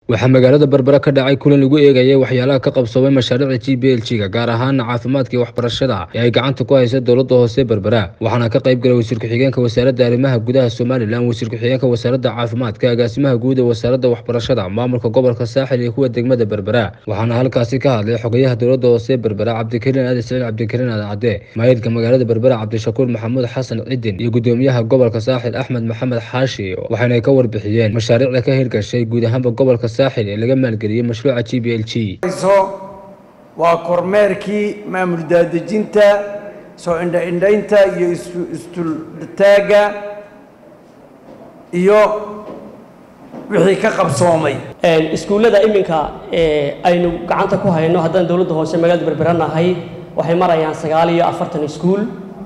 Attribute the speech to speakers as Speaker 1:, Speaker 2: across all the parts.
Speaker 1: waxaa magaalada berbera ka dhacay kulan lagu eegayay waxyaalaha ka qabsoomay mashaariicda g b l g ga gaar ahaana caafimaadka iyo waxbarashada ee ay gacanta ku haysa dowladda hoose berbera waxaana ka qayb galay wasiir ku-xigeenka wasaaradda arrimaha gudaha somalilan wasiir ku-xigeenka wasaaradda caafimaadka agaasimaha guud ee wasaaradda waxbarashada maamulka gobolka saaxil iyo kuwa degmada berbera waxaana halkaasi ka hadlay xogayaha dowladda hoose berbera cabdikariin aadi saciid cabdikariin aad cadde maayidka magaalada berbera cabdishakuur maxamuud xasan cidin iyo gudoomiyaha gobolka saaxil axmed maxamed xaashi waxayna ka warbixiyeen mashaariicda ka hirgashay guud ahaanba gobolka saaxil ee laga maalgeliyey mashruuca g b l g
Speaker 2: waa kormeerkii maamul daadejinta soo indha-indhaynta iyo isdultaagga iyo wixii ka qabsoomay
Speaker 3: iskuullada iminka aynu gacanta ku hayno haddaan dowladda hoose magaalada berberanahay waxay marayaan sagaal iyo afartan iskuul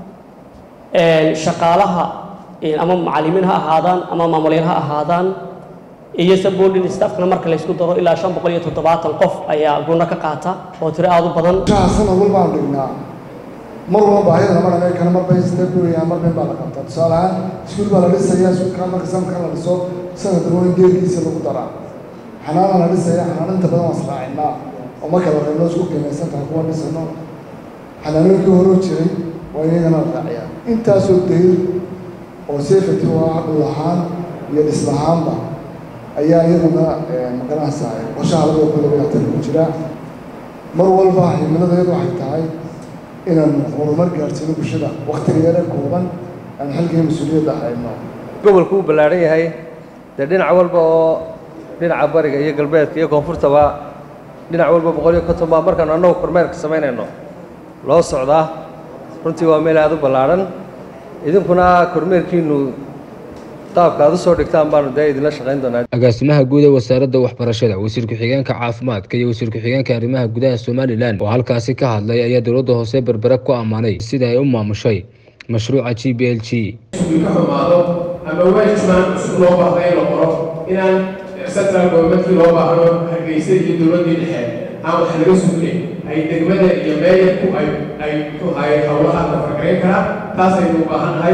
Speaker 3: shaqaalaha ama macallimiin ha ahaadaan ama maamulyaal ha ahaadaan iyo sabordin staffkana marka laysku daro ilaa shan boqol iyo toddobaatan qof ayaa guna ka qaata oo tiro aada u badan
Speaker 4: sanad walbaan dhignaa mar walba baahida lama dhamay kara mar bay sida gurayaan mar bay baa la qabtaa tusaale ahaan iskuul baa la dhisayaa iskuulka marka sanadkan la dhiso sanad daboon geelkiisa lagu daraa xanaana la dhisaya xanaaninta badan waan israacinaa oo marka la reebno isku qiimaysan tahay kuwa dhisano xanaanooyinkii horoo jiray waa iyagana la raaciyaa intaasoo dayr oo safety u ah dhul ahaan iyo dhis lahaanba ayaa iyaduna magaranaysaa qorshaha labada kun labaiyo labaatan ku jira mar walba himiladeedu waxay tahay inaan horumar gaarsiino bulshada waktiga yare kooban aan xilkii mas-uuliyadda hayno
Speaker 5: gobolku uu ballaadhan yahay dee dhinac walba oo dhinaca bariga iyo galbeedka iyo koonfurtaba dhinac walba boqol iyo konton baa markaanu annagu kormeerka samaynayno loo socdaa runtii waa meel aada u ballaadhan idinkuna kormeerkiinu qaabka aad u soo dhigtaan baanu dee idinla shaqayn doonaa
Speaker 1: agaasimaha guud ee wasaaradda waxbarashada wasiir ku-xigeenka caafimaadka iyo wasiir ku-xigeenka arrimaha gudaha somalilan oo halkaasi ka hadlay ayaa dowladda hoose berbera ku ammaanay sida ay u maamushay mashruuca g b l g
Speaker 6: ka xumaado ama waajibaan cusub loo baahda in la qoro inaan central governmentkii loo baahdo hargeysa iyo dowladdii dhexe aan wax laga sugne ay degmada iyo meeyarku ay ay ku hay howlaha la fargarayn karaa taas aynu u baahan nahay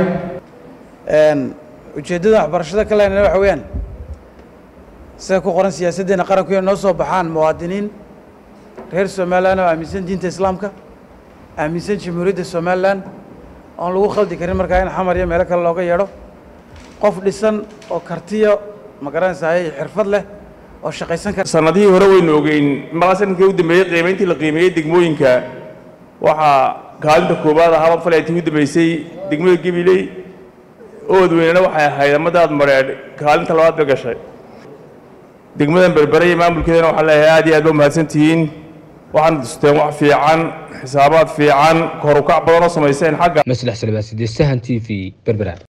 Speaker 7: ujeeddada waxbarashada ka leynana waxa weeyaan sida ku qoran siyaasaddeena qaranku inay noo soo baxaan muwaadiniin reer somalilan oo aaminsan diinta islaamka aaminsan jamhuuriyadda somalilan oon lagu khaldi karin markaa in xamar iyo meelo kale looga yeedho qof dhisan oo kartiyo ma garanaysaay xirfad leh oo shaqaysan kara
Speaker 8: sanadihii hore waynu ogeyn maqaa sanadkii u dambeeyey qiimayntii la qiimeeyey degmooyinka waxaa kaalinta koowaad ahaaba falay tii u dambeysay degmada gabiley oodweynena waxay ahayd amadaad mareedh kaalinta labaad bay gashay degmadan berbere iyo maamulkeedana waxaan leeyahay aad iyo aad ba mahadsantihiin waxaana dusteen wax fiican xisaabaad fiican korukac badan oo samayseen xagga
Speaker 1: maslax salbaaside sahan t v berbera